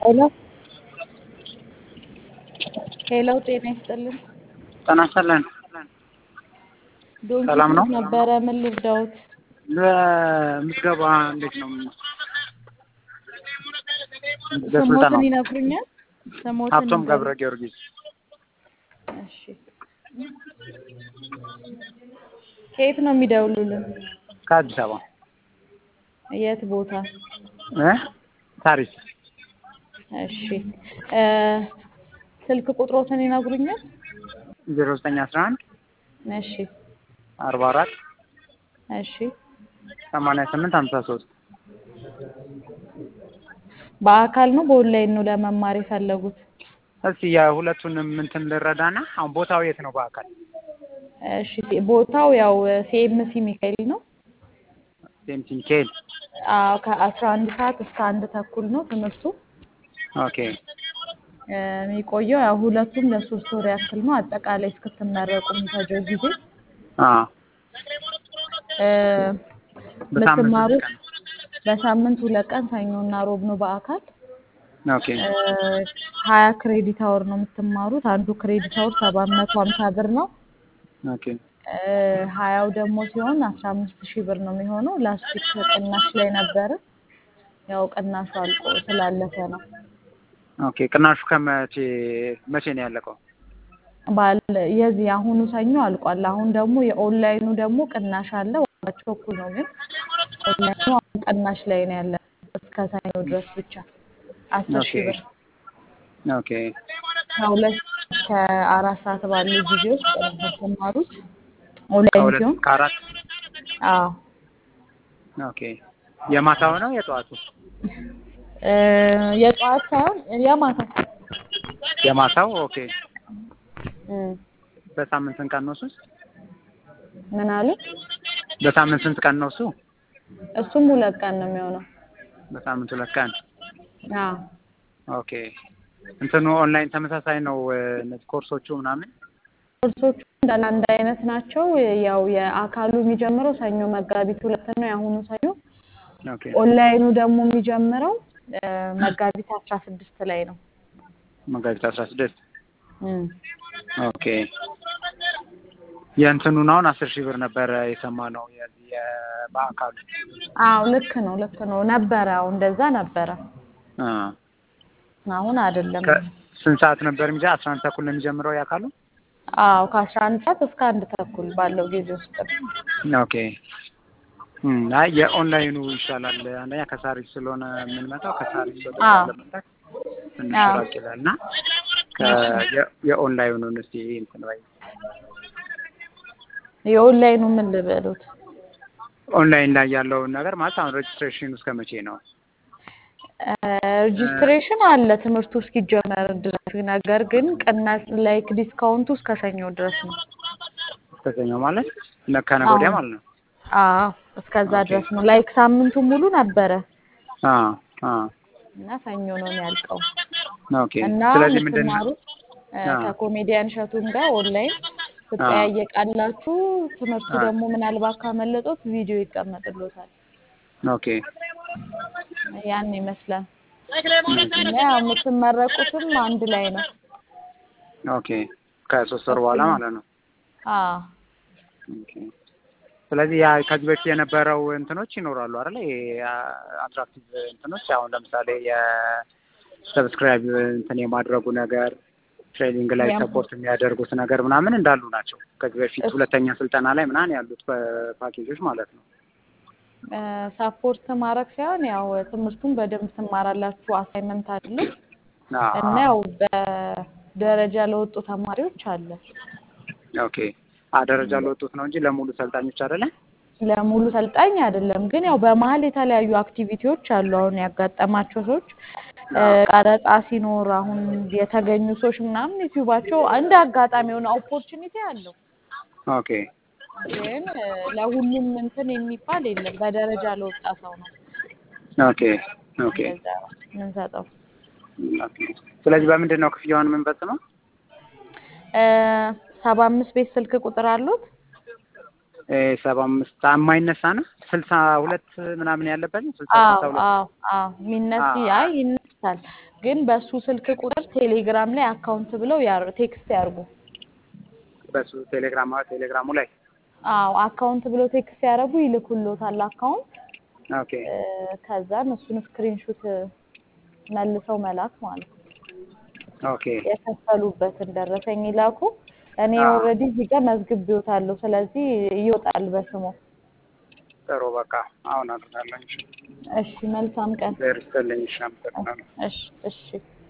ሄሎ ሄሎ ጤና ይስጥልን። ጤና ይስጥልን። ዶንኪ ሰላም ነው? ነበረ። ምን ልርዳዎት? ለምዝገባ እንዴት ነው? ለስልጠናው ስሞትን ይነግሩኛል? ስሞትን ሀብቶም ይንገሩኝ። ገብረ ጊዮርጊስ እሺ ከየት ነው የሚደውሉልን? ከአዲስ አበባ የት ቦታ? እ ታሪስ እሺ እ ስልክ ቁጥሮትን ይነግሩኛል? ዜሮ ዘጠኝ አስራ አንድ እሺ አርባ አራት እሺ ሰማንያ ስምንት ሀምሳ ሶስት በአካል ነው በኦንላይን ነው ለመማር የፈለጉት? እስኪ የሁለቱንም እንትን ልረዳና አሁን ቦታው የት ነው በአካል እሺ ቦታው ያው ሲኤምሲ ሚካኤል ነው። ሴምቲ ሚካኤል አዎ ከአስራ አንድ ሰዓት እስከ አንድ ተኩል ነው ትምህርቱ ኦኬ እ የሚቆየው ያው ሁለቱም ለሶስት ወር ያክል ነው። አጠቃላይ እስክትመረቁ የሚፈጀው ጊዜ አ እ በሳምንት የምትማሩት ቀን በሳምንት ሁለት ቀን ሰኞና ሮብ ነው በአካል ኦኬ እ ሀያ ክሬዲት አወር ነው የምትማሩት። አንዱ ክሬዲት አወር ሰባት መቶ ሀምሳ ብር ነው። ኦኬ እ ሀያው ደግሞ ሲሆን አስራ አምስት ሺህ ብር ነው የሚሆነው። ላስቲክ ቅናሽ ላይ ነበረ። ያው ቅናሹ አልቆ ስላለፈ ነው። ኦኬ ቅናሹ ከመቼ መቼ ነው ያለቀው? ባል የዚህ አሁኑ ሰኞ አልቋል። አሁን ደግሞ የኦንላይኑ ደግሞ ቅናሽ አለ። ዋጋቸው እኩል ነው ግን ኦንላይኑ አሁን ቅናሽ ላይ ነው ያለ እስከ ሰኞ ድረስ ብቻ አስር ሺህ ብር ኦኬ ከሁለት እስከ አራት ሰዓት ባለው ጊዜ ውስጥ ነው የምትማሩት ኦንላይን ከሁለት ሲሆን እስከ አራት አዎ ኦኬ የማታው ነው የጠዋቱ? እ የጠዋት ሳይሆን የማታ የማታው ኦኬ እም በሳምንት ስንት ቀን ነው እሱ? ምን አሉ? በሳምንት ስንት ቀን ነው እሱ? እሱም ሁለት ቀን ነው የሚሆነው። በሳምንት ሁለት ቀን አዎ ኦኬ እንትኑ ኦንላይን ተመሳሳይ ነው እ እነዚህ ኮርሶቹ ምናምን ኮርሶቹ እንዳለ አንድ አይነት ናቸው። ያው የአካሉ የሚጀምረው ሰኞ መጋቢት ሁለት ነው የአሁኑ ሰኞ። ኦኬ ኦንላይኑ ደግሞ የሚጀምረው እ መጋቢት አስራ ስድስት ላይ ነው። መጋቢት አስራ ስድስት እም ኦኬ የእንትኑን አሁን አስር ሺህ ብር ነበረ የሰማነው የዚህ የ- በአካሉ አዎ ልክ ነው ልክ ነው ነበረ። አዎ እንደዛ ነበረ። አ አሁን አይደለም። ከስንት ሰዓት ነበር የሚጀ አስራ አንድ ተኩል ነው የሚጀምረው ያካሉ? አዎ ከአስራ አንድ ሰዓት እስከ አንድ ተኩል ባለው ጊዜ ውስጥ ነው። ኦኬ እም አይ የኦንላይኑ ይሻላል። አንደኛ ከሳሪስ ስለሆነ የምንመጣው ከሳሪስ ወደ አዎ ለመምጣት ትንሽ አዎ ራቅ ይላል እና ከ- የ- የኦንላይኑን እስኪ እንትን በይ የኦንላይኑ ምን ልበሉት? ኦንላይን ላይ ያለውን ነገር ማለት አሁን ሬጅስትሬሽን እስከ መቼ ነው? ሬጅስትሬሽን አለ ትምህርቱ እስኪጀመር ድረስ። ነገር ግን ቅናሽ ላይክ ዲስካውንቱ እስከ ሰኞ ድረስ ነው። እስከ ሰኞ ማለት ነ- ከነገ አዎ ወዲያ ማለት ነው። አዎ እስከዛ ኦኬ ድረስ ነው። ላይክ ሳምንቱ ሙሉ ነበረ አ አ እና ሰኞ ነው የሚያልቀው ኦኬ እና ስለዚህ ምንድን ነው የምትማሩት እ አ ከኮሜዲያን እሸቱም ጋር ኦንላይን አ ትጠያየቃላችሁ። ትምህርቱ አ ደግሞ ምናልባት ካመለጦት ቪዲዮ ይቀመጥሎታል። ኦኬ ያን ይመስላል ኦኬ እና ያው የምትመረቁትም አንድ ላይ ነው ኦኬ ከሶስት ወር በኋላ እኩል ነው። ማለት ነው። አዎ ኦኬ ስለዚህ ያ ከዚህ በፊት የነበረው እንትኖች ይኖራሉ አይደል? ይሄ አትራክቲቭ እንትኖች አሁን ለምሳሌ የሰብስክራይብ እንትን የማድረጉ ነገር ትሬኒንግ ላይ ያም ሰፖርት የሚያደርጉት ነገር ምናምን እንዳሉ ናቸው። ከዚህ በፊት እስ ሁለተኛ ስልጠና ላይ ምናምን ያሉት ፓኬጆች ማለት ነው። ሳፖርት ማድረግ ሳይሆን ያው ትምህርቱን በደንብ ትማራላችሁ። አሳይመንት አይደለም እና አዎ ያው በደረጃ ለወጡ ተማሪዎች አለ። ኦኬ አ ደረጃ ለወጡት ነው እንጂ ለሙሉ ሰልጣኞች አይደለም። ለሙሉ ሰልጣኝ አይደለም፣ ግን ያው በመሀል የተለያዩ አክቲቪቲዎች አሉ። አሁን ያጋጠማቸው ሰዎች እ አዎ ቀረጻ ሲኖር አሁን የተገኙ ሰዎች ምናምን ዩቲዩባቸው እንደ አጋጣሚ የሆነ ኦፖርቹኒቲ አለው። ኦኬ ግን እ ለሁሉም እንትን የሚባል የለም። በደረጃ ለወጣ ሰው ነው ኦኬ ኦኬ እንደዛ የምንሰጠው። ኦኬ ስለዚህ በምንድን ነው ክፍያውን የምንፈጽመው? እ ሰባ አምስት ቤት ስልክ ቁጥር አሉት? ሰባ አምስት የማይነሳ ነው ስልሳ ሁለት ምናምን ያለበት ነው ስልሳ አዎ ስልሳ ሁለት አዎ አዎ የሚነስ አይ ይነሳል። ግን በሱ ስልክ ቁጥር ቴሌግራም ላይ አካውንት ብለው ያር ቴክስት ያርጉ። በሱ ቴሌግራም ቴሌግራሙ ላይ አዎ አካውንት ብለው ቴክስት ያደርጉ ይልኩሎታል አካውንት ኦኬ እ፣ ከዛን እሱን ስክሪንሹት መልሰው መላክ ማለት ነው። ኦኬ የከፈሉበትን ደረሰኝ ይላኩ። እኔ አዎ። ኦልሬዲ እዚህ ጋር መዝግቤዎታለሁ። ስለዚህ ይወጣል በስሙ። ጥሩ በቃ አሁን አድርጋለሁ። እሺ መልካም ቀን። ዘር ስትልኝ እሺ አመሰግናለሁ። እሺ እሺ